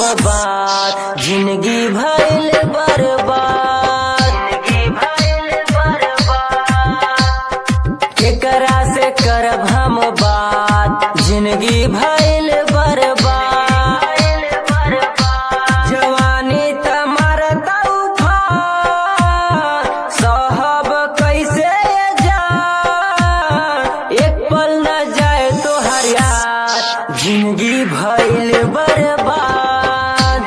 बात जिंदगी भइल बर्बाद केकरा से करब हम बात जिंदगी भइल बर्बाद जवानी तमर तूफान साहब कैसे जा एक पल न जाए तो हरियार जिंदगी भइल बर्बाद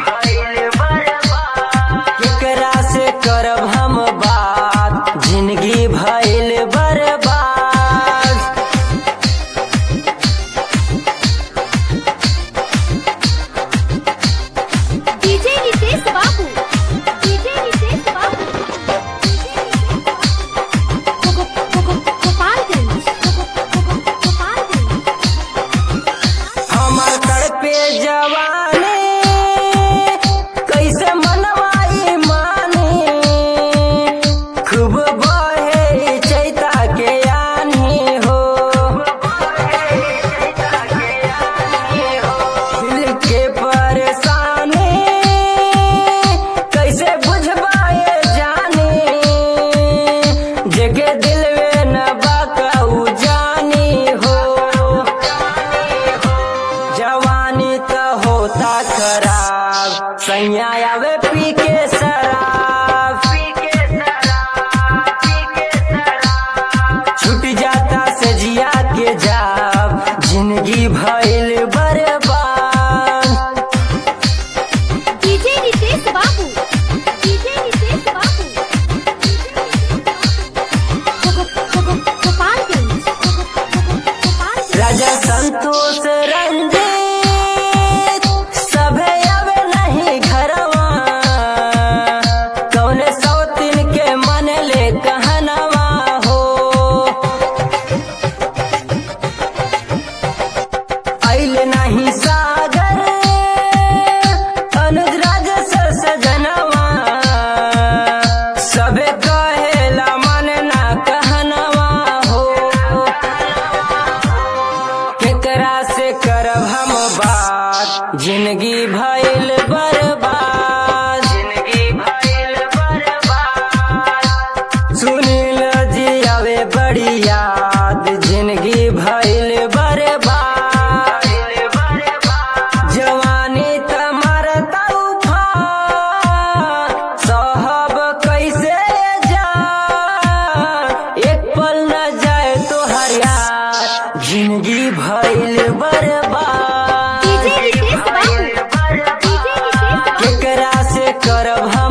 केकरा से करब हम बात जिंदगी भइल बर्बाद डीजे नितेश बाबू डीजे नितेश बाबू गो- गो- गो- गोपालगंज गो- गो- गो- गोपालगंज हमर तड़पे जवानी कैसे मनवाई मानी खूब बहे चैता के आनी हो दिल के परेशानी कैसे बुझबाए जानी जगे दिल में न बाकाऊ जानी हो जवानी तो होता खराब सैया आवे पी के शराब छूट जाता से जिया के जाब जिंदगी भइल बर्बाद डीजे नितेश बाबू डीजे नितेश बाबू गो- गो- गो- गो- गोपालगंज गो- गो- गो- गो- गोपालगंज राजा संतोष रंजीत सभे अब नहीं घरवा कौने सौतिन के मन ले कहनवा हो आइल नहीं सागर अनुज राज से सजनवा सबे कहेला मन ना कहनवा हो केकरा से करब हम बात जिंदगी भइल बर्बाद जिंदगी भइल बर्बाद सुनील जी आवे बड़ी याद जिंदगी भइल बर्बाद जवानी तमर तूफान साहब कैसे जा एक पल न जाए तो हरियार जिंदगी भइल बर्बाद डीजे नितेश बाबू डीजे नितेश बाबू केकरा से करब हम